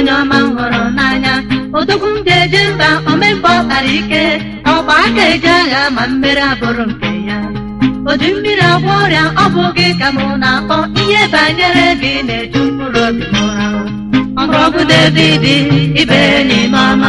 onye ọma m hụrụ n'anya odogwu m ga-eje mba omemgbe ọ kpara ike ọgba aka eje agha ma mmeri abụrụ nke ya oji mmiri agwọ ọrịa ọ bụ gị ka mụ na-akpọ ihe banyere gị na-eju mkpụrụ obi m ụra mgbọrọgwụ David ibe n'ime ọma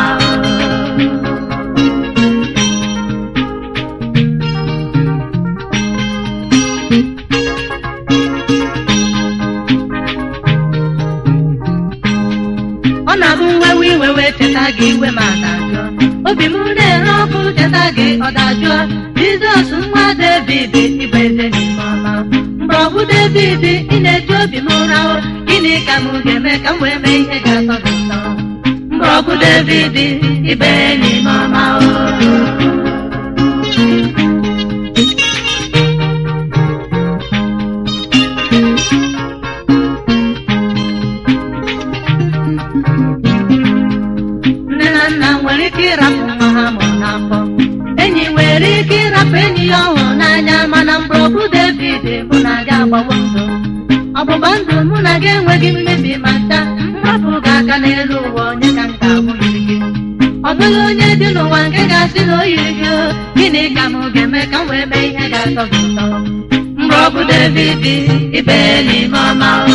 ọ na-abụ nwewe iwe wee cheta gị iwe ma dajụọ obi m na-ere ọkụ cheta gị ọ dajụọ jizọs nwa david ịbụ eze n'ime ọma mgbọrọgwụ david ị na-eji obi m ụra o, gịnị ka m ga-eme ka m wee mee ihe ga-atọ gị ụtọ mgbọrọgwụ david ibe n'ime ọma o nne na nna nwere ike ịrapụ nwa ha mụrụ n'afọ enyi nwere ike ịrapụ enyi ya ọ hụrụ n'anya mana mgbọrọgwụ david mụ na gị agbawo ndụ ọgbụgba ndụ mụ na gị enweghị mmebi ma nta mgbapụ gị aka n'elu ụwa onye ka m ga-abụ yiri gị ọ bụghị onye dị n'ụwa nke ga-asị na o yiri gị o, gịnị ka m ga-eme ka m wee mee ihe ga-atọ gị ụtọ mgbọrọgwụ david ibe n'ime ọma o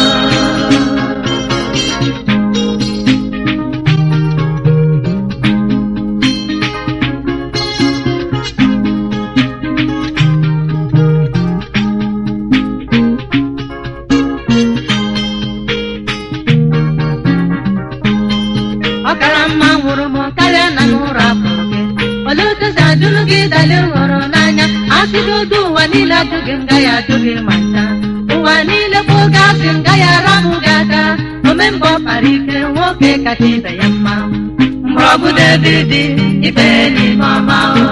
ọ kara mma nwụrụ m karịa na m ụra pụrụ gị olee otu si ajụrụ gị dali hụrụ n'anya asịgodo ụwa niile ajụghị m gaghị ajụ gị ma ncha ụwa niile bụ oge asị m gaghị arapụ gị aka omemgbe ọ kpara ike nwoke kacha ibe ya mma mgbọrọgwụ david ibe n'ime ọma o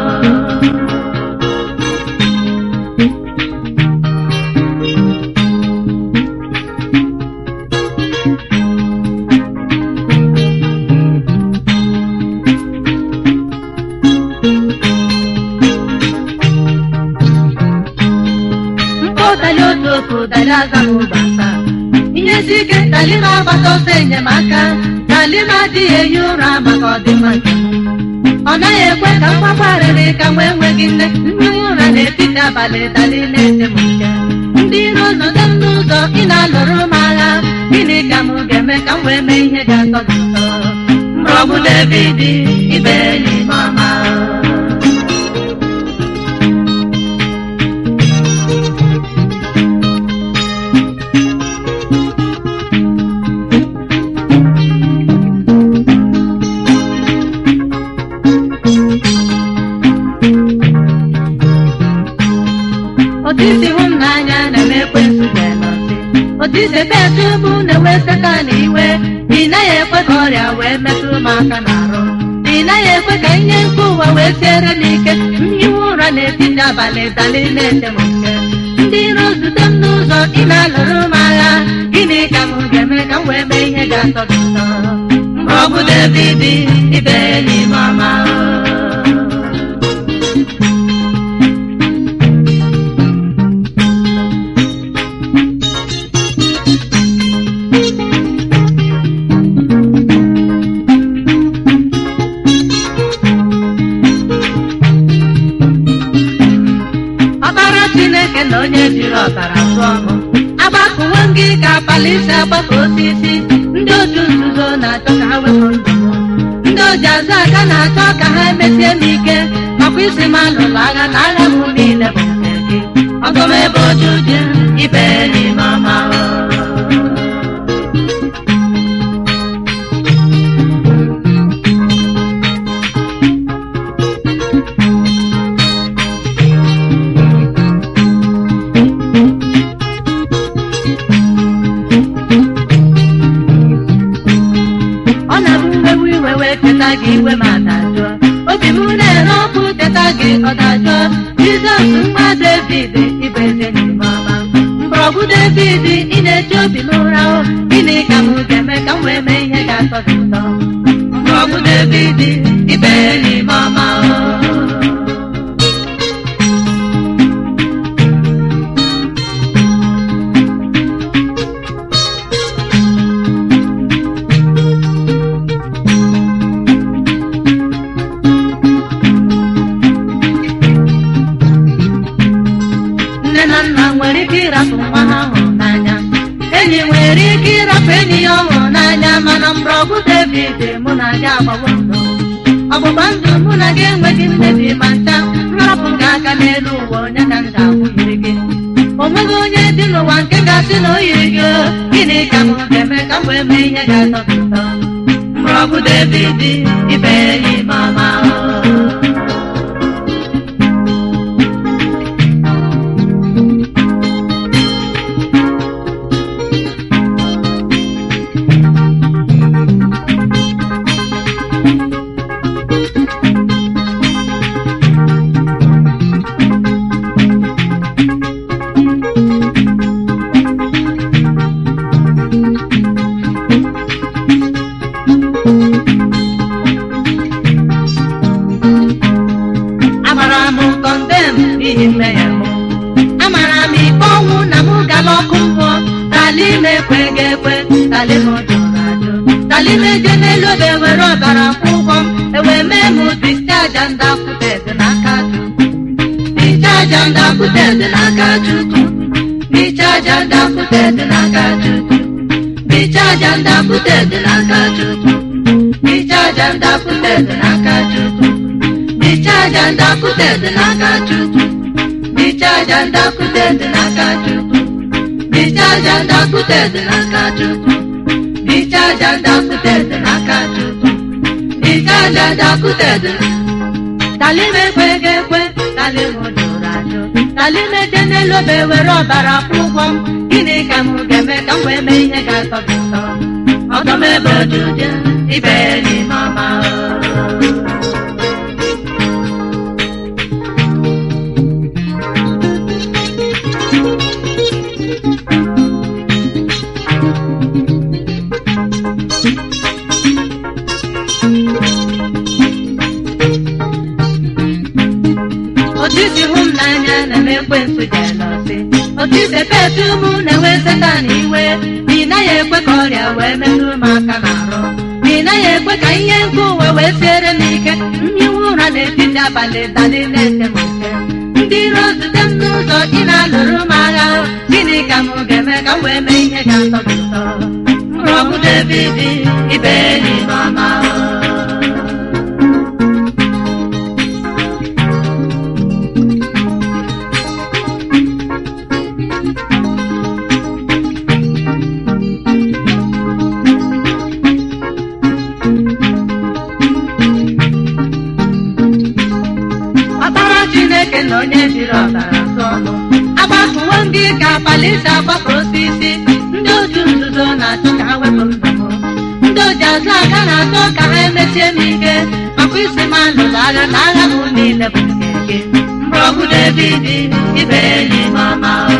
mkpọdali otu otu dali azaghị ụgbasa ihe si ike dali na-agbata ọsọ enyemaka dali na-adịghị ehi ụra maka ọdịmma nke m. ọ naghị ekwe ka mgbagbarịrị ka nwa enweghị nne nne ụra n'etiti abalị dali na-ete m nke ndị iro nọdụ m n'ụzọ ị na-alụrụ m agha gịnị ka m ga-eme ka m wee mee ihe ga-atọ gị ụtọ mgbọrọgwụ david ibe n'ime ọma otu isi hụ m n'anya na-eme ekwensu ga-enọsị otu isi ebe etubu na-enwe setan iwe ị naghị ekwe ka ọrịa wee metụ m aka n'arụ ị naghị ekwe ka ihe nke ụwa wee siere m ike mhiwe ụra n'etiti abalị dali na-ete m nke ndị iro zute m n'ụzọ ị na-alụrụ m agha gịnị ka m ga-eme ka m wee mee ihe ga-atọ gị ụtọ mgbọrọgwụ david ibe n'ime ọma o. ọbara chineke na onye jiri ọbara tụọ mụ agbakụwo m gị ka palisi agbakọ osisi ndị otu nzuzo na-achọ ka ha wepụ ndụ m ndị oji azụ aka na-achọ ka ha emesie m ike makwa isi m alụlụ agha na agha m niile bụ nke gị ọgọm ebe oju ji ibe n'ime ọma o. ọ na-abụ mmewu iwe wee cheta gị iwe ma dajụọ obi m na-ere ọkụ cheta gị ọ dajụọ jizọs nwa david ịbụ eze n'ime ọma mgbọrọgwụ david ị na-eji obi m ụra o gịnị ka m ga-eme ka m wee mee ihe ga-atọ gị ụtọ mgbọrọgwụ david ibe n'ime ọma o mgbọrọgwụ david mụ na gị agbawo ndụ ọgbụgba ndụ mụ na gị enweghị mmebi ma ncha nrapụ gị aka n'elu ụwa onye ka m ga-akwụnyere gị o nweghị onye dị n'ụwa nke ga-asị na o yiri gị o, gịnị ka m ga-eme ka m wee mee ihe ga-atọ gị ụtọ mgbọrọgwụ david ibe enyi mama o amara m kọndem n'ihi mmehie m amara m ikpe ọnwụ na m gala ọkụ mmụọ tali m ekweghị ekwe tali m jụrụ ajụ tali m eje n'elu obe were ọbara kwụ ụgwọ m ewee mee m discharge ndakwuted n'aka Chukwu discharge ndakwuted n'aka Chukwu discharge ndakwuted n'aka Chukwu discharge ndakwuted n'aka Chukwu discharge ndakwuted n'aka Chukwu discharge ndakwuted n'aka Chukwu discharge ndakwuted n'aka Chukwu discharge ndakwuted n'aka Chukwu discharge ndakwuted n'aka Chukwu discharge ndakwuted talim ekweghị ekwe talim jụrụ ajụ talim eje n'elu obe were ọbara kwụ ụgwọ m gịnị ka m ga-eme ka m wee mee ihe ga-atọ gị ụtọ ọdọ m ebe ojuju ibe enyi mama o otu isi hụ m n'anya na-eme ekwensu jelọsi otu isi petu mụ na-enwe setan iwe na ị naghị ekwe ka ọrịa wee metụ m aka n'arụ na ị naghị ekwe ka ihe nke ụwa wee siere m ike mhiwe ụra n'etiti abalị dali na-ete m ike ndị iro zute m n'ụzọ ị na-alụrụ m agha gịnị ka m ga-eme ka m wee mee ihe ga-atọ gị ụtọ mrọgbu david ibe enyi mama o ọkpara chineke na onye jiri ọbara tụọ ọnụ agbakuwo m gị ka palisi agbapụ osisi ndị otu nzuzo na-achọ ka ha wepụ ndụ m ndị oji azụ aka na-achọ ka ha emesie m ike makwa isi m alụrụ agha na agha m niile bụ nke gị mgbọgwụ david ibe enyi mama o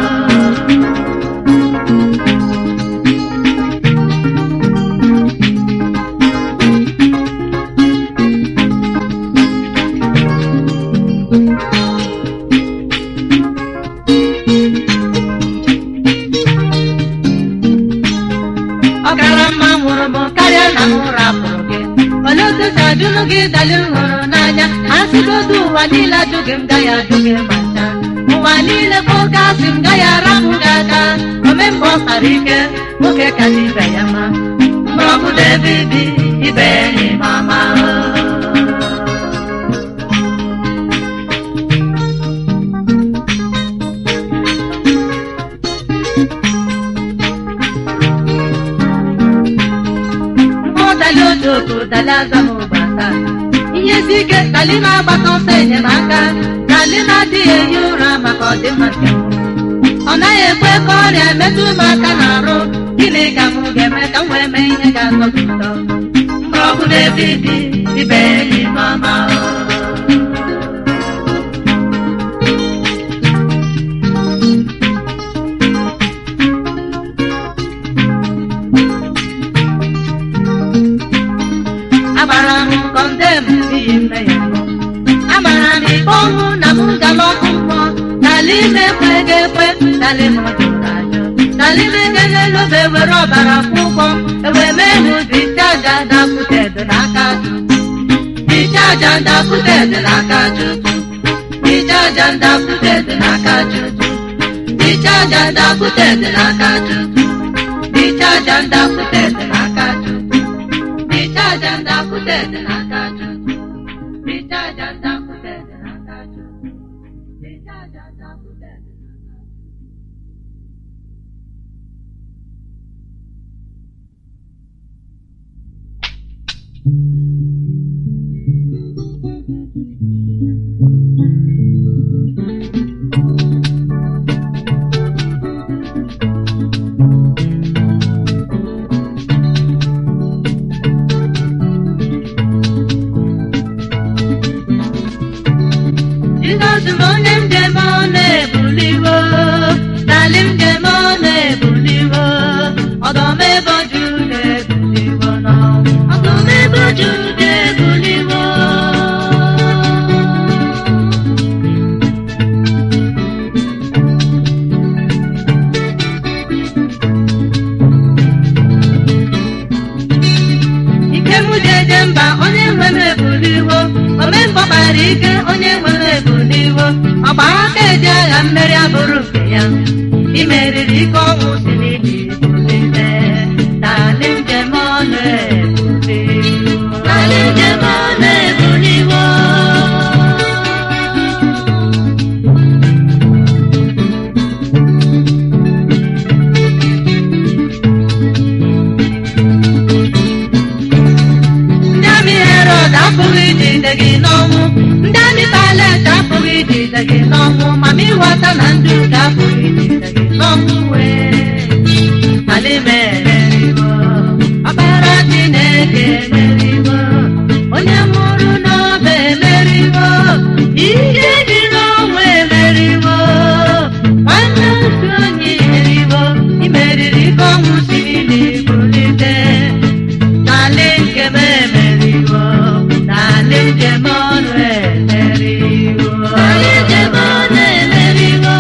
ọ kara mma nwụrụ m karịa na m rapụrụ gị olee otu si ajụrụ gị dali m hụrụ n'anya a sịgodu ụwa niile ajụ gị m gaghị ajụ gị ma ncha ụwa niile bụ oke asị m gaghị arapụ gị aka ome mgbe ọ kpara ike nwoke ka dị ibe ya ma mgbọrọgwụ david ibe enyi mama mkpọdali otu otu dali azamụbata ihe si ike dali na-agbata ọsọ enyemaka dali na-adịghị ehi ụra maka ọdịmma nke m ọ naghị ekwe ka ọrịa metụ m aka n'arụ gịnị ka m ga-eme ka m wee mee ihe ga-atọ gị ụtọ mgbọrọgwụ david ibe enyi mama o agbara m kọndem n'ihi mmehie m amara m ikpe ọnwụ na m gala ọkụ mmụọ n'ala ime ekweghị ekwe n'ala ime jụrụ ajụ n'ala ime gelelube were ọbara kwụ ụgwọ ewee mee m dichaja dakwuted n'aka Chukwu dichaja dakwuted n'aka Chukwu dichaja dakwuted n'aka Chukwu dichaja dakwuted n'aka Chukwu dichaja dakwuted n'aka Chukwu ndakwute dị n'aka Chukwu. Ije aja ndakwute dị n'aka Chukwu. Ije aja ndakwute dị n'aka Chukwu. Jizọs bụ onye njem ọ na-ebuliwo n'alị njem ọ na-ebuliwo ọdọm ebe ju na-ebuliwo n'ọnwụ ọdọm ebe ju na-ebuliwo ike m ji eje mba onye nwe m ebuliwo omemgbe kpara ike onye nwe m ebuliwo ọgba aka eji agha mmeri abụrụ nke ya imeriri ike ọnwụ si n'ili bulite n'alị njem ọ na-ebuliwo n'alị njem ọ na-ebuliwo ndị amị herod apụghị ijide gị n'ọnwụ ndị amị palet apụghị ijide gị n'ọnwụ mama ịghọta na ndị ụka apụghị ijide gị n'ọnwụ wee ala emeriwo ọkpara chineke emeriwo onye nwụrụ n'ọba emeriwo ihe dị n'ọnwa emeriwo nwanne otu onye emeriwo imeriri ike ọnwụ siri n'ibulite n'alị nke m emeriwo n'alị njem ọnụ emeriwo n'alị njem ọnụ emeriwo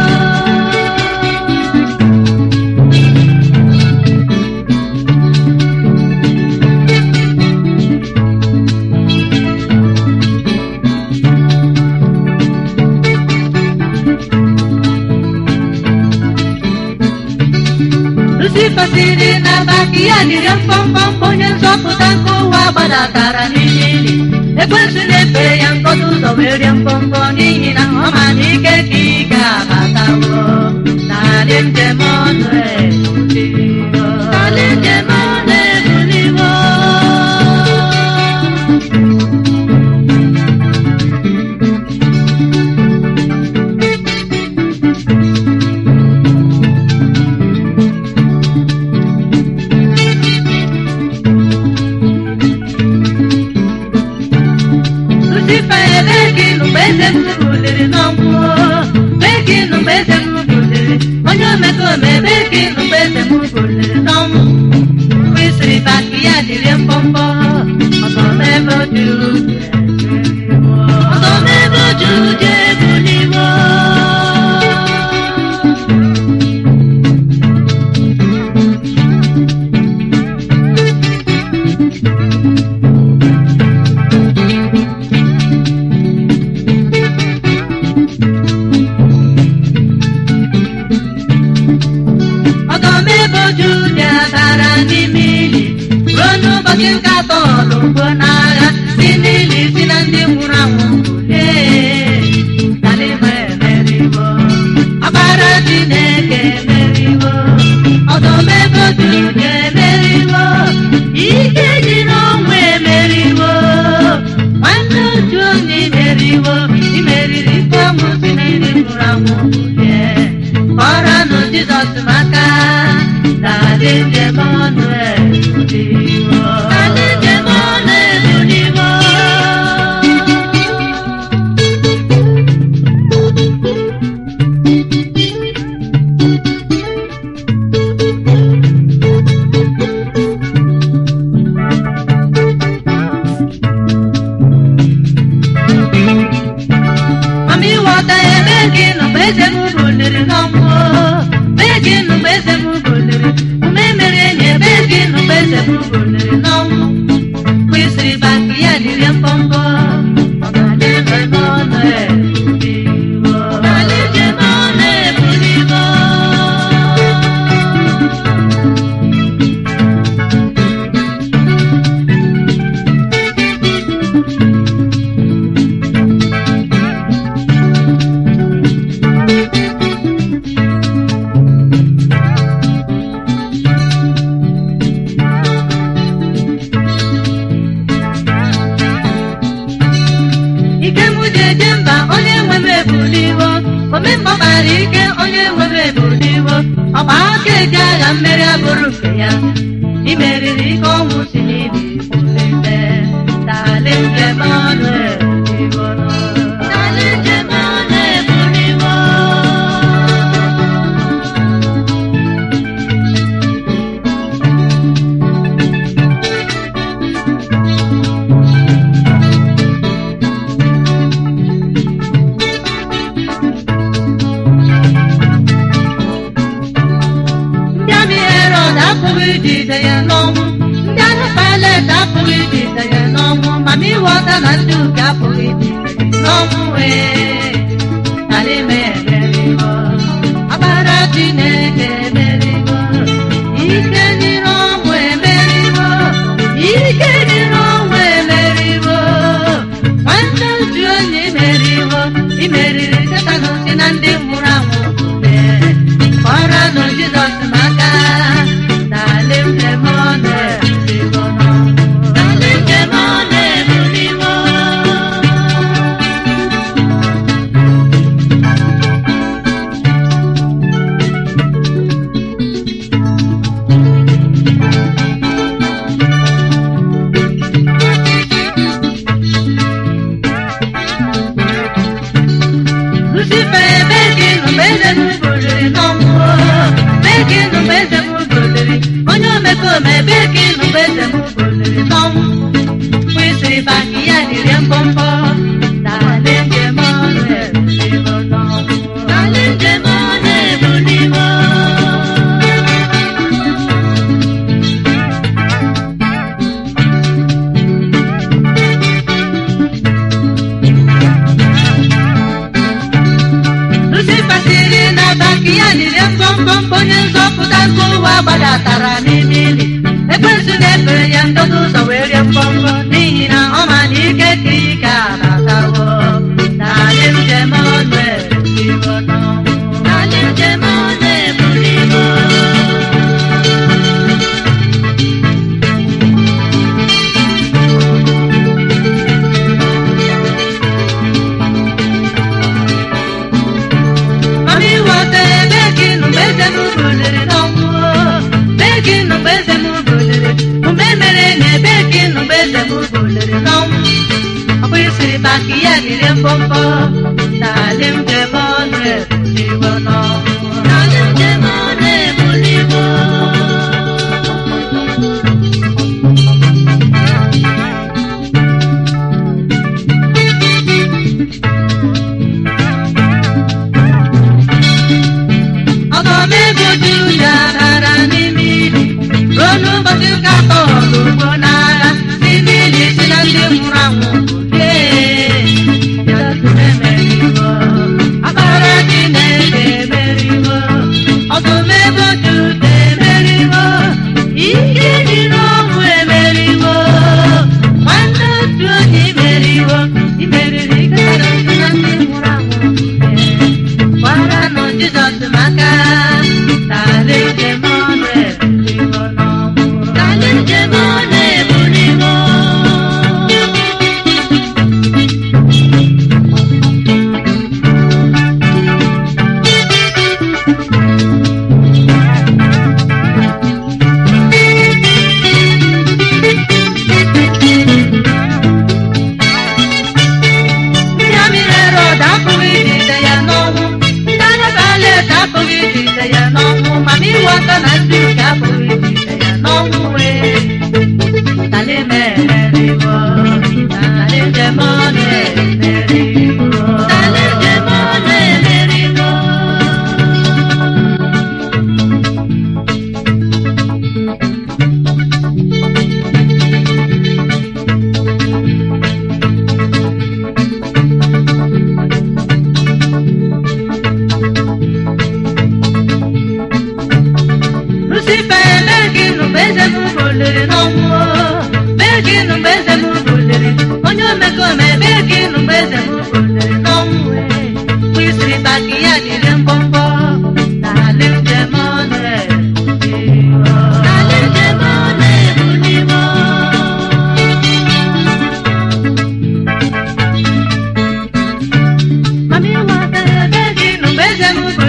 Lucifer siri n'abalị ya dịrị mkpọmkpọmkpọ onye nzọpụta nke ụwa gbadatara n'ime ili ekwensu na-efe ya nkọta ụzọ wee rie mkpọmkpọ n'ihi na ọ ma na ike ka ị ga-abatawo narị njem ọnụ ebuliwo narị njem ọnụ ebuliwo Lucifer ebe gị nụ mgbe eze m buliri n'ọnwụ ebe gị nụ mgbe eze m buliri onye omekome ebe gị nụ mgbe eze m buliri n'ọnwụ mgbe isiri baki ya dịrị mbọmbọ ọzọ n'ebe oju ọzọ n'ebe oju ji ebuliwo ọgọmeboju bịatara n'ime ili ruo n'ụbọchị nke atọ ọlụgbo n'agha si n'ili si na ndị nwụrụ anwụ bulie Dalima emeriwo ọbara Chineke emeriwo ọgọmeboju emeriwo ike dị n'ọnwụ emeriwo nwanne otu onye imeriwo imeriri ike ọnwụ si na ndị nwụrụ anwụ bulie kọrọnụ Jizọs maka n'adị njem ọnụ ebuliwo n'adị njem ọnụ ebuliwo Mama ịghọta ebe gị nọ mgbe eze m buliri n'ọnwụ ebe gị nọ mgbe eze m buliri ume mere enyi ebe gị nọ mgbe eze m buliri nwere ike onye nwere ebuliwo ọgba aka eji agha mmeri abụrụ nke ya imeriri ike ọnwụ si n'ibi kwụsịte tali njem ọnụ ebuliwo tali njem ọnụ ebuliwo ndị amị herod apụghị ijide ya n'ọnwụ ndị amị pilet apụghị ijide ya n'ọnwụ mana ịghọta na ndị uke apụghị ijide ya n'ọnwụ wee ala ime emerigo ọbara chineke emerigo ike nyere ọnwụ emerigo ike nyere ọnwụ emerigo nwanne otu onye imerigo imeriri setanụ si na ndị nwụrụ anwụ ee ọranụ jizọs maka n'ala njem ọ na-ebuliwo n'ala njem ọ na-ebuliwo Lucifer ebe gị nọ mgbe eze m buliri n'ọnwụ ebe gị nọ mgbe eze m buliri onye omekome ebe gị nọ mgbe eze m buliri n'ọnwụ mgbe isiri baki ya dịrị mbọmbọ n'ala njem ọ na-ebuliwo n'ọnwụ n'ala njem ọ na-ebuliwo Lucifer siri na baki ya dịrị mbọmbọ onye nzọpụta nke ụwa gbadatara n'ime ili ekwensu na-efere ya ndodo ụzọ wee rie mbọmbọ n'ihi na ọ ma na ike ka ike abatawo n'ala njem ọ na-ebuliwo n'ọnwụ n'ala njem ọ na-ebuliwo Mami ịghọtara ebe gị nụ mgbe eze m buliri n'ọnwụ ebe gị nụ mgbe eze m buliri mgbe mere na ebe gị nụ mgbe eze m buliri n'ọnwụ ọ bụ isiri maka ya dịrị mbọmbọ n'ala njem ọ na-ebuliwo n'ọnwụ n'ala njem ọ na-ebuliwo ọgọmego juda dara n'ime ili ruo n'ụbọchị nke atọ ugbo n'agha n'ime ili si na ndị nwụrụ anwụ ee Jizọs emerigo akpara Chineke emerigo ọgọmego juda emerigo ike dị n'ọnwụ emerigo nwanne otu onye imerigo imeriri ike dara si na ndị nwụrụ anwụ ee gbaranụ Jizọs maka n'ala njem ọ na-ebuliwo n'ọnwụ n'ala njem ọ na-ebuliwo ndị amị Herọd apụghị ijide ya n'ọnwụ ndị anya Paịlet apụghị ijide ya n'ọnwụ mana ịghọta na ndị nke apụghị ijide ya n'ọnwụ wee tali meririwo tali njem ọ na-emeriwo tali njem ọ na-emeriwo Lucifer ebe gị nụ mgbe eze m buliri n'ọnwụ ebe gị nụ mgbe eze m buliri onye omekome ebe gị nụ mgbe eze m buliri n'ọnwụ wee bụ isiri baki ya dịrị mbọmbọ n'ala njem ọ na-ebuliwo n'ala njem ọ na-ebuliwo Mami ịghọtara ebe gị nụ mgbe eze m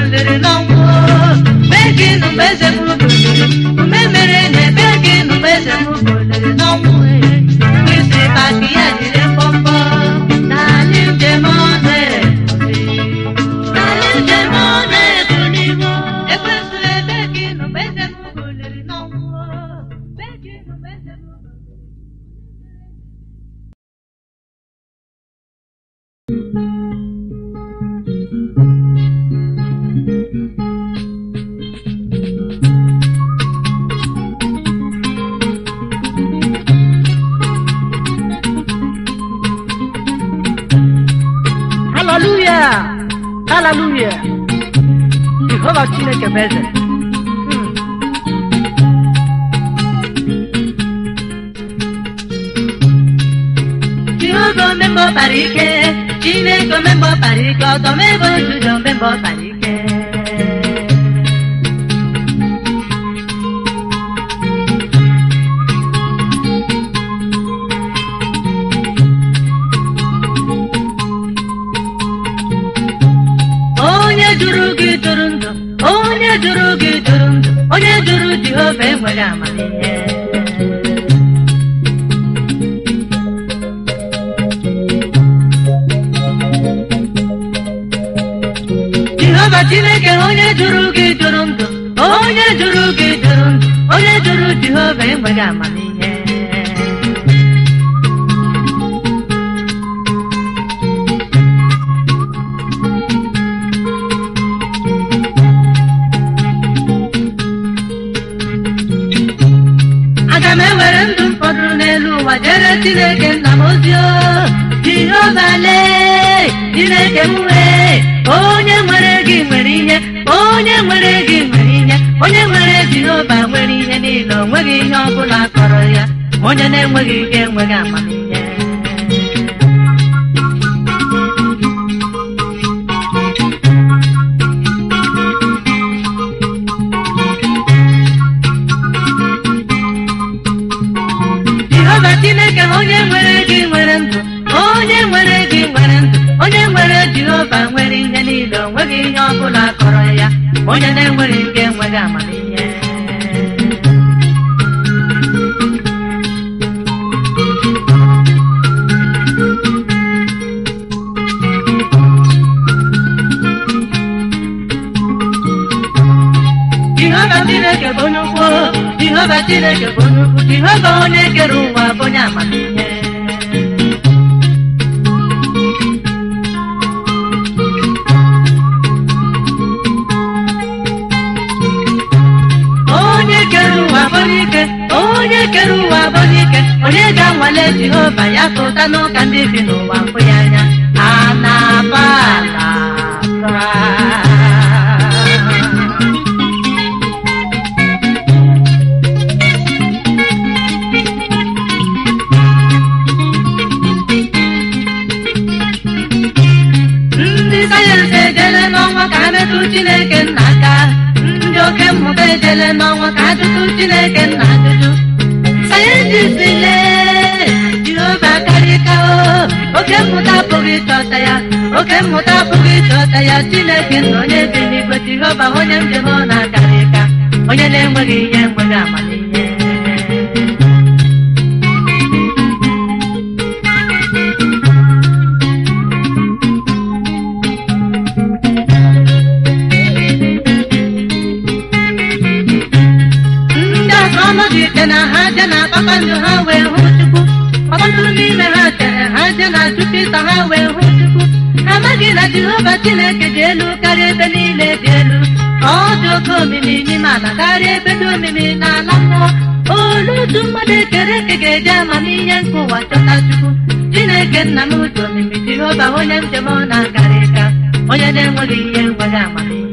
eze m buliri ume mere na ebe gị nụba eze m buliri n'ọnwụ isi maka ya jiri mkpọmkpọ n'ala njem ọ na-ebuli n'ala njem ọ na-ebuli ekwesịrị ebe gị nụba eze m buliri n'ọnwụ ebe gị nụba eze m buliri haleluya haleluya jehova chineke bụ eze Hmm. Jehova omemgbe ọ kpara ike Chineke omemgbe ọ kpara ike ọdọ m ebe ojuju omemgbe ọ kpara ike onye jụrụ gị jụrụ ndụ onye jụrụ gị jụrụ ndụ onye jụrụ Jehova enweghị amamihe Jehova Chineke onye jụrụ gị jụrụ ndụ onye jụrụ gị jụrụ ndụ onye jụrụ Jehova enweghị amamihe aga m ewere ndụ m fọdụrụ n'elu ụwa jere Chineke nna m ozi o Jehova lee Chineke m wee onye nwere gị nwere ihe onye nwere gị nwere ihe onye nwere Jehova nwere ihe niile o nweghị ihe ọ bụla kọrọ ya ma onye na-enweghị ike enweghị amamihe Jehova Chineke onye nwere gị nwere ndụ onye nwere gị nwere ndụ onye nwere Jehova nwere ihe niile o nweghị ihe ọ bụla kọrọ ya ma onye na-enweghị ike enweghị amamihe Jehova Chineke bụ onye ukwu Jehova Chineke bụ onye ukwu Jehova onye kere ụwa bụ onye amamihe onye kere ụwa bụ onye ike onye kere ụwa bụ onye ike onye ga-anwale Jehova ya pụta n'ụka ndị bi n'ụwa mfụ ya anya a na-aba ala ndị sayensị ejele n'ọnwa ka metụ Chineke nna aka ndị oke mmụta ejele n'ọnwa ka ajụtụ Chineke nna ajụjụ sayensị lee Jehova karịka o oke mmụta apụghị ịchọta ya oke mmụta apụghị ịchọta ya Chineke nna onye bi n'igwe Jehova onye njem ọ na-akarịka onye na-enweghị ihe enweghị amamihe ndị asọmpi ite na ha je na kpakpando ha wee hụ Chukwu ọtụtụ n'ime ha chere ha je na Jupita ha wee hụ Chukwu ha amaghị na Jehova Chineke dị elu karịa ebe niile dị elu ọ dị oke omimi n'ime ala karịa ebe dị omimi n'ala mmụọ olu otu mmadụ ekere eke ga-eji amamihe nke ụwa chọta Chukwu Chineke nna m dị omimi Jehova onye njem ọ na-akarị ka onye na-enweghị ihe enweghị amamihe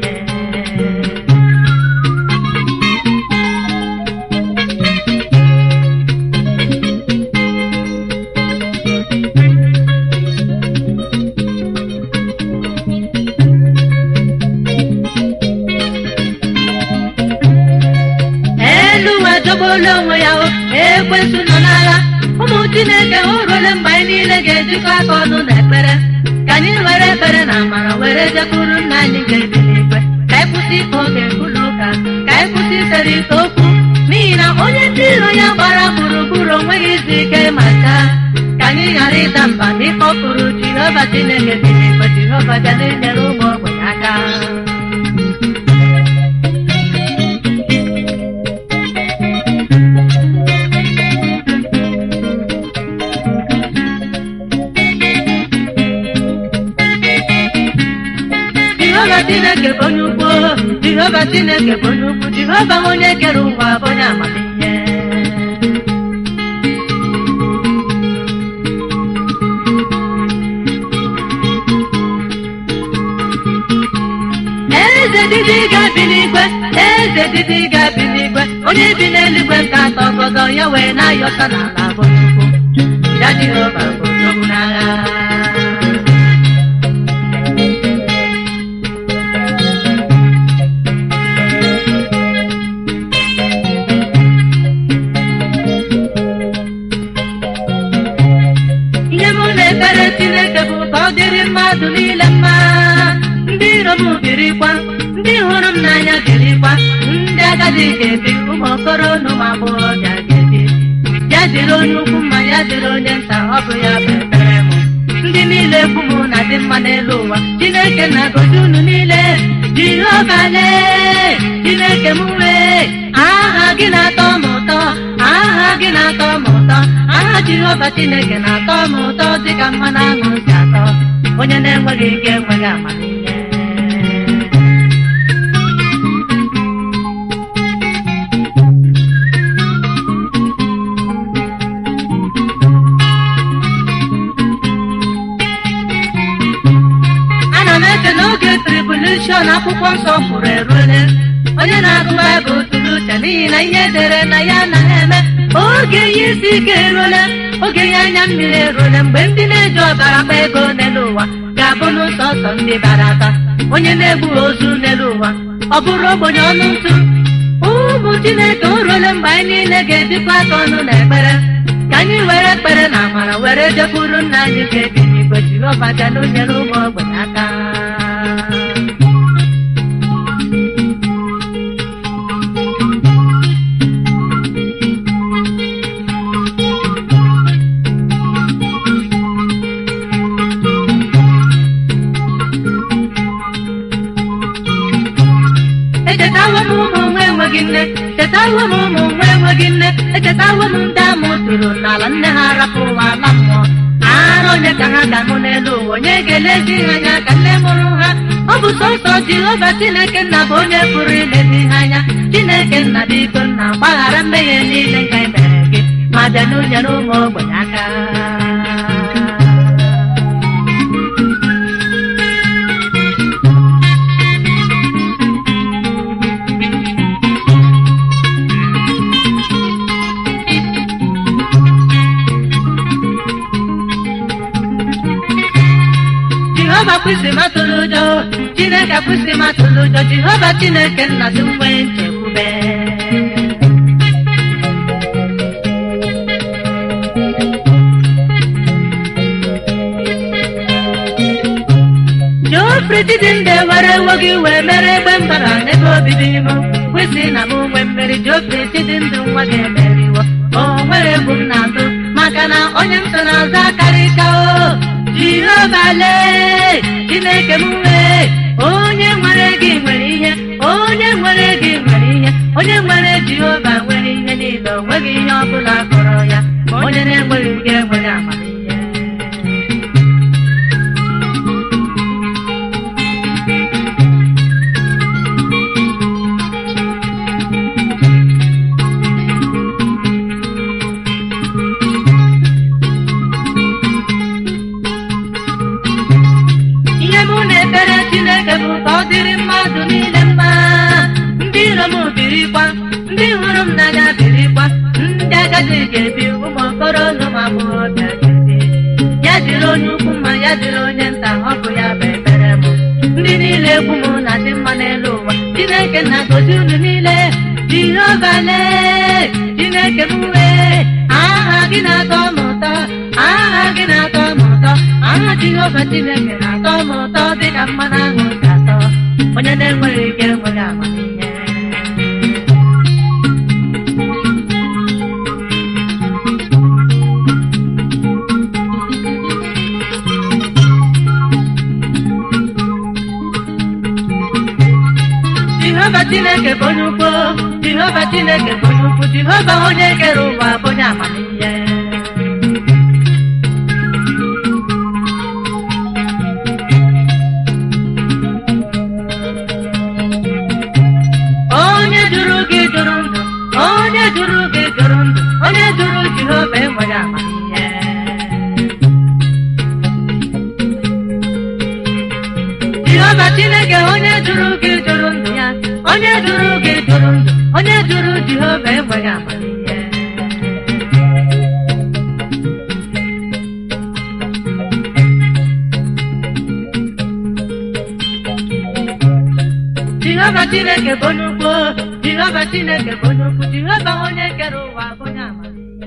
elu ụwa jọgbuola onwe ya o ekwesị nọ n'agha ụmụ chineke o ruole mgbe anyị niile ga-ejikọ aka ọnụ na ekpere ka anyị were ekpere na amara were jekwuru nna anyị ga-ebi n'igwe ka anyị kwụsị ikpe oge ụlọ ụka ka anyị kwụsị ekwesịrị okwu n'ihi na onye ndị iro ya gbara gburugburu onweghị izu ike ma taa ka anyị ghara ịda mba n'ịkpọkụrụ jehova chineke dị n'igwe jehova bịa na-enyere ụmụ ogbenye aka jehova chineke bụ onye ukwu jehova chineke bụ onye ukwu jehova bụ onye kere ụwa bụ onye amamihe eze dịdị ga-abi n'igwe eze dịdị ga-abi n'igwe onye bi n'eluigwe nke atọ ọgọdọ ya wee na-ayọta n'ala bụ chukwu ya jehova bụ nsogbu n'agha ihe mụ na-ekpere chineke bụ ka ọ dịrị mmadụ niile mma ndị iro m birikwa ndị hụrụ m n'anya birikwa ndị agadi ga-ebi ụmụ okoro na ụmụ agbọghọbịa ga-ebi ya dịrị onye ukwu mma ya dịrị onye nta ọ bụ ya bụ ekpere m ndị niile ekwu m na dị mma n'elu ụwa chineke na-agọzi unu niile jehova lee chineke m wee aha gị na-atọ m ụtọ aha gị na-atọ m ụtọ aha jehova chineke na-atọ m ụtọ dịka mmanụ aṅụ si atọ onye na-enweghị ike enweghị amamihe ana m eche n'oge tribuleshọn akwụkwọ nsọ kwuru eruole onye na-agụ baịbụl tụrụ uche n'ihi na ihe edere na ya anaghị eme oge ihe isi ike eruole oge ihe anya mmiri eruole mgbe ndị na-eji ọbara gba ego n'elu ụwa ga-abụ n'ụsọsọ ndị bara aba onye na-egbu ozu n'elu ụwa ọ bụrụ ogbenye ọnụ ntụ ụmụ chineke o ruole mgbe anyị niile ga-ejikwa aka ọnụ na ekpere ka anyị were ekpere na amara were jekwuru nna anyị ga-ebi n'igwe jehova bịa n'onyere ụmụ ogbenye aka echetawo m ụmụ nwa enweghị nne chetawo m ụmụ nwa enweghị nne echetawo m ndị amụ tụrụ n'ala nne ha rapụ ụwa ala mmụọ ara onye ka ha ga-amụ n'elu ụwa onye ga-elezi ha anya ka nne mụrụ ha ọ bụ sọsọ jehova chineke nna bụ onye pụrụ ilezi ha anya chineke nna biko nna gbaghara mmehie niile nke mere gị ma bịa n'ụnyere ụmụ ogbenye aka jehova kwụsị matụrụ ụjọ chineke kwụsị matụrụ ụjọ jehova chineke nna dị nwe nchekwube jofri didinde were ewo gị wee mere egbe mbara n'ebe obibi m kwụsị na m nwe mmeri jofri dịdị ndụ nwa gị emeriwo o nwere egwu m na-atụ maka na onye m so n'azụ akarịka o jehova lee chineke m wee onye nwere gị nwere ihe onye nwere gị nwere ihe onye nwere jehova nwere ihe niile o nweghị ihe ọ bụla kọrọ ya ma onye na-enweghị gị enweghị amamihe ihe mụ na-ekpere chineke bụ ka ọ dịrị mmadụ niile mma ndị iro m birikwa ndị hụrụ m n'anya birikwa ndị agadi ga-ebi ụmụ okoro na ụmụ agbọghọbịa ga-ebi ya dịrị onye ukwu mma ya dịrị onye nta ọ bụ ya bụ ekpere m ndị niile egwu m na dị mma n'elu ụwa chineke na-agọzi unu niile jehova lee chineke m wee aha gị na-atọ m ụtọ aha gị na-atọ m ụtọ aha jehova chineke na-atọ m ụtọ dịka mmanụ ahụ si atọ onye na-enweghị ike enweghị amamihe ukwu jehova chineke bụ onye ukwu jehova onye kere ụwa bụ onye amamihe onye jụrụ gị jụrụ ndụ onye jụrụ gị jụrụ ndụ onye jụrụ jehova enweghị amamihe jehova chineke onye jụrụ gị jụrụ ndụ ya onye jụrụ gị jụrụ ndụ onye jụrụ jehova enweghị amamihe jehova chineke bụ onye ukwu jehova chineke bụ onye ukwu jehova onye kere ụwa bụ onye amamihe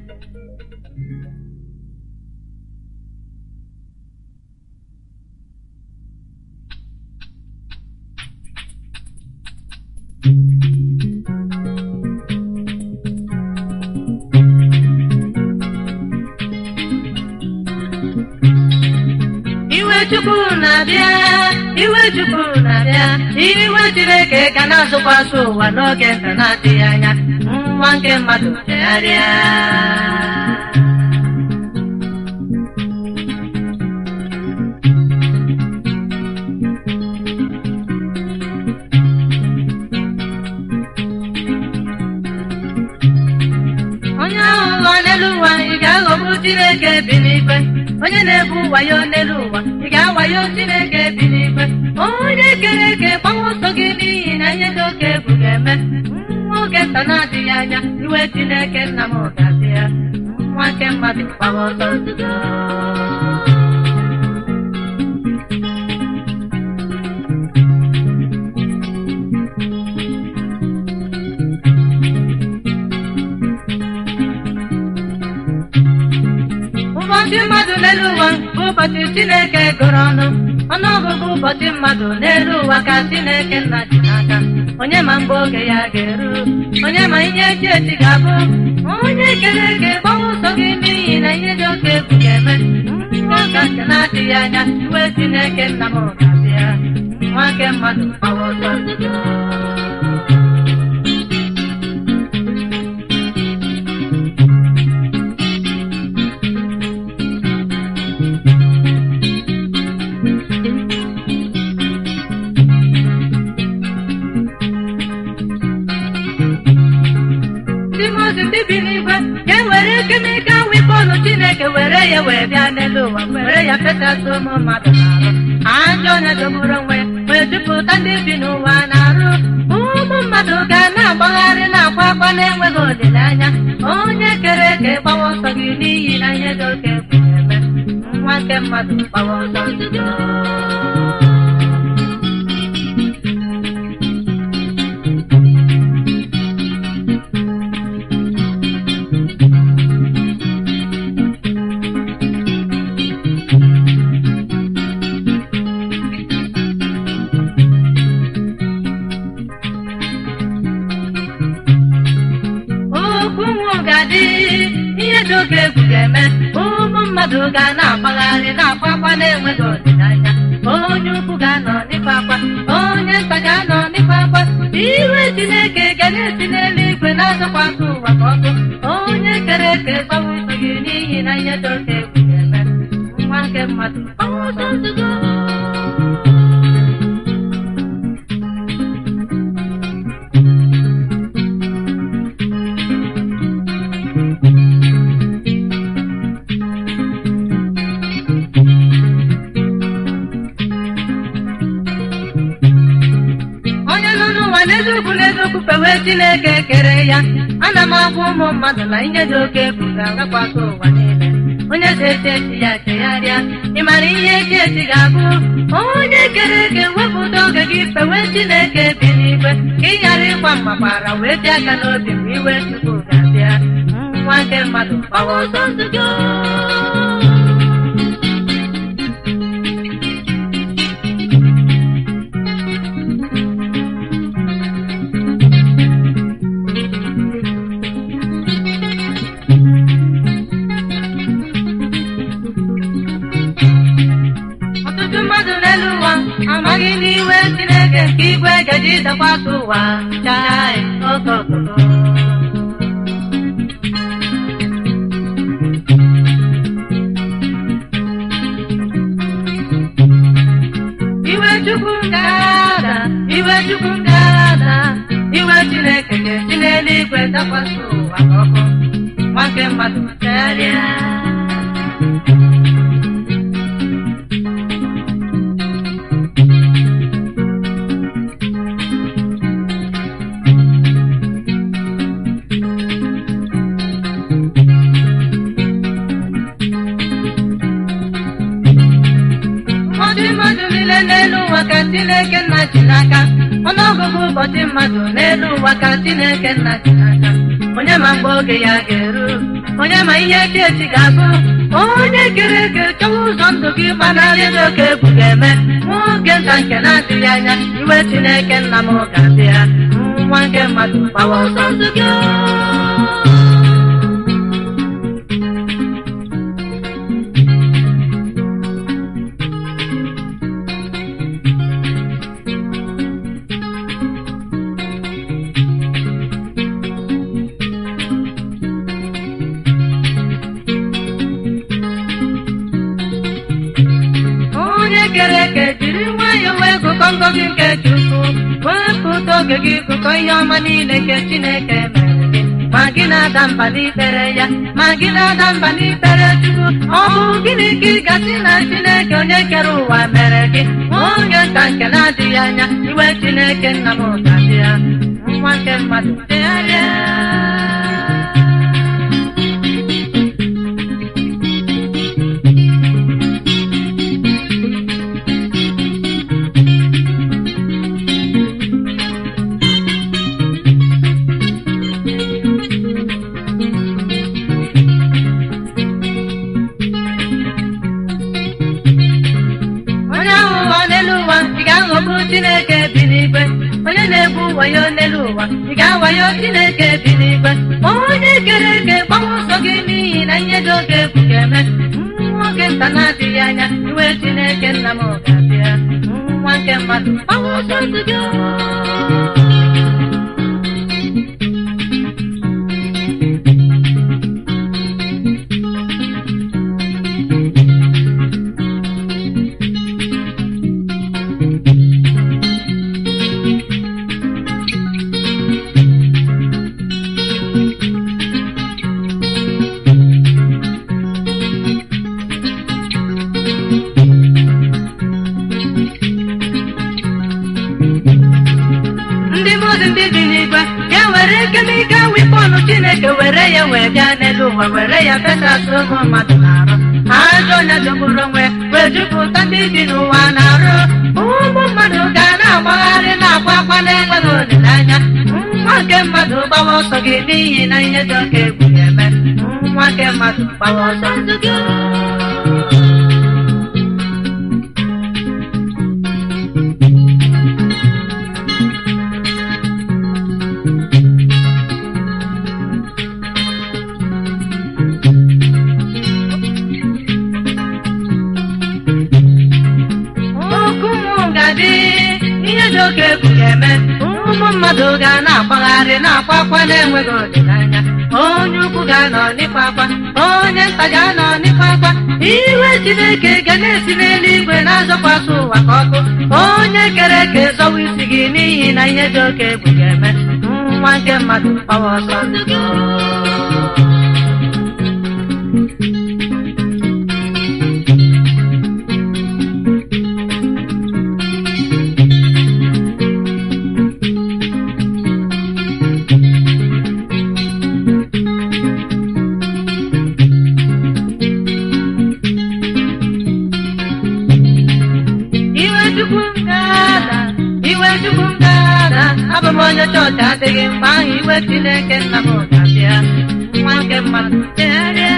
iwe chukwu na-abịa iwe chukwu na-abịa iwe chineke ka na-azụkwasị ụwa n'oge nta na-adịghị anya nwa nke mmadụ chegharịa onye ahụ ụwa n'elu ụwa ị ga-aghọgbu chineke bi n'igwe onye na-ebu wayo n'elu ụwa ị ga-awayo chineke bi n'igwe onye kere eke gbanwe ọsọ gị n'ihi na ihe dị oke egwu ga-eme nwa oge nta na-adịghị anya iwe chineke nna m ga-adị ya nwa nke mmadụ gbawa ọsọ nzuzo ụbọchị mmadụ n'elu ụwa bụ ụbọchị chineke gụrụ ọnụ ọnụọgụgụ ụbọchị mmadụ n'elu ụwa ka chineke nna ji n'aka onye ma mgbe oge ya ga-eru onye ma ihe echi echi ga-abụ onye kere eke gbanwe ụzọ gị n'ihi na ihe dị oke egwu ga-eme nka nke na-adịghị anya iwe chineke nna m ga-abịa nwa nke mmadụ gbawa ọsọ nzuzo ndị mozi ndị bi n'igwe ga-ewere kemikal wipọnụ chineke were ya wee bịa n'elu ụwa were ya fesasị ụmụ mmadụ n'arụ ajọ onye dogburu onwe ya wee jupụta ndị bi n'ụwa na-arụ ụmụ mmadụ ga na-agbagharị na-akwa akwa na-enweghị olileanya onye kere eke gbawa ọsọ gị n'ihi na ihe dị oke egwu ga-eme nwa nke mmadụ gbawa ọsọ nzuzo okwu ga-adị ihe dị oke egwu ga-eme ụmụ mmadụ ga na-agbagharị na-akwa akwa na-enweghị olileanya onye ukwu ga-anọ n'ịkwa akwa onye nta ga-anọ n'ịkwa akwa iwe chineke ga na-esi n'eluigwe na-azọkwasị ụwa ka ọkụ onye kere eke gbawa ụzọ gị n'ihi na ihe dị oke egwu ga-eme nwa nke mmadụ gbawa ọsọ nzuzo onye nọ n'ụwa n'eziokwu n'eziokwu kpewe chineke kere ya ana m agwa ụmụ mmadụ na ihe dị oke egwu ga-agakwasị ụwa niile onye ji echi echi ya chegharịa ị mara ihe echi echi ga-abụ onye kere eke wepụta oge gị kpewe chineke bi n'igwe ka ị ghara ịgba mmakwara wee dị aka n'obi mgbe iwe chukwu ga-abịa nwa nke mmadụ gbawa ọsọ nzuzo ọtụtụ mmadụ n'elu ụwa amaghị n'iwe chineke nke igwe gaji dakwasị ụwa chaa iwe chukwu ngada iwe chukwu ngada iwe chineke ga-esi n'eluigwe dakwasị ụwa ka ọkụ nwa nke mmadụ karịa ụfọdụ mmadụ niile n'elu ụwa ka Chineke nna ji n'aka ọnụọgụgụ ụbọchị mmadụ n'elu ụwa ka Chineke nna ji n'aka onye ma mgbe oge ya ga-eru onye ma ihe echi echi ga-abụ onye kere eke chọwa ụzọ ndụ gị gbanarị dị oke egwu ga-eme nwoke nta nke na-adịghị anya iwe Chineke nna m ga-abịa nwa nke mmadụ gbawa ụzọ ndụ gị onye kere eke jiri nwayọọ wee gụkọ ngọzi nke Chukwu wepụta oge gị gụkọ ihe ọma niile nke Chineke mere gị ma gị na-ada mba n'ikpere ya ma gị na-ada mba n'ikpere Chukwu ọ bụ gịnị ka ị gasị na Chineke onye kere ụwa mere gị onye nta nke na-adịghị anya iwe Chineke nna m ga-abịa nwa nke mmadụ degharịa onye ahụ ụwa n'elu ụwa ị ga-aghọgbu Chineke bi n'igwe onye na-ebu wayo n'elu ụwa ị ga-awayo Chineke bi n'igwe onye kere eke gbawa ọsọ gị n'ihi na ihe dị oge egwu ga-eme nwoke nta na-adịghị anya iwe Chineke nna m ga-abịa nwa nke mmadụ gbawa ọsọ ndụ gị ndị mmadụ ndị bi n'igwe ya were kemika wipọnụ Chineke were ya wee bịa n'elu ụwa were ya fesasị ụmụ mmadụ na-arụ ajọ onye jọgburu onwe wee jupụta ndị bi n'ụwa na-arụ ụmụ mmadụ ga na-agbagharị na-akwa akwa na-enweghị olileanya nwa nke mmadụ gbawa ọsọ gị n'ihi na ihe dị oke egwu ga-eme nwa nke mmadụ gbawa ọsọ ndụ gị okwu m ga-adị ihe dị oke egwu ga-eme ụmụ mmadụ ga na-agbagharị na-akwa akwa na-enweghị olileanya onye ukwu ga-anọ n'ịkwa akwa onye nta ga-anọ n'ịkwa akwa iwe Chineke ga na-esi n'eluigwe na-azọkwasị ụwa ka ọkụ onye kere eke zọwa isi gị n'ihi na ihe dị oke egwu ga-eme nwa nke mmadụ gbawa ọsọ ndụ gị iwe chukwu m ga-ada iwe chukwu m ga-ada abụ m onye chọọchị adịghị mgbe ahụ iwe chineke nna m ga-abịa nwa nke mmadụ chegharịa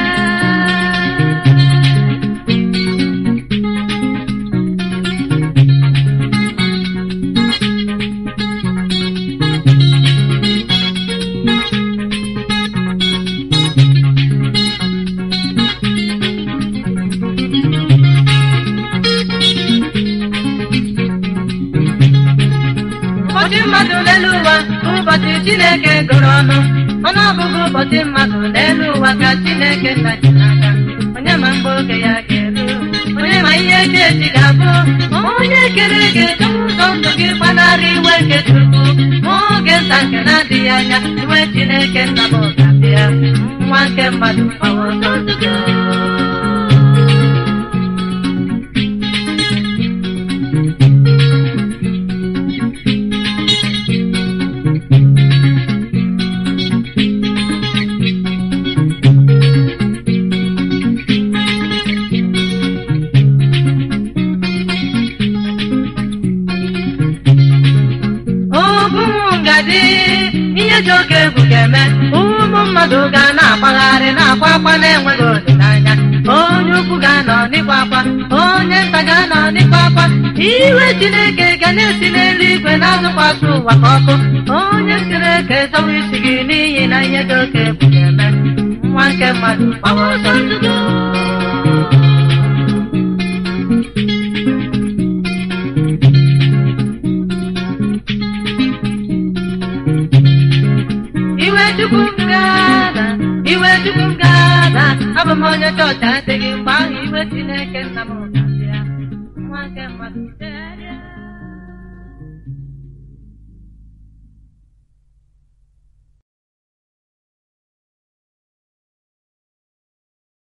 ụbọchị mmadụ n'elu ụwa ụbọchị chineke gụrụ ọnụ ọnụọgụgụ ụbọchị mmadụ n'elu ụwa ka chineke nna ji n'aka onye ma mgbe oge ya ga-eru onye ma ihe echi echi ga-abụ ma onye kere gị edowe ụzọ ndụ gị gbanarị iwe nke chukwu ma oge nta nke na-adịghị anya iwe chineke nna m ga-abịa nwa nke mmadụ gbawa ọsọ ndụ gị obu ngadi ihe dị oke egwu ga-eme ụmụ mmadụ ga na-agbagharị na-akwa akwa na-enweghị olileanya onye ukwu ga-anọ n'ịkwa akwa onye nta ga-anọ n'ịkwa akwa iwe chineke ga na-esi n'eluigwe na-azụkwasị ụwa ka ọkụ onye chineke zọwa isi gị n'ihi na ihe dị oke egwu ga-eme nwa nke mmadụ gbawa ọsọ ndụ gị. iwe chukwu m ga-ada iwe chukwu m ga-ada abụ m onye chọọchị adịghị mgbe ahụ iwe chineke nna m ga-abịa nwa nke mmadụ dere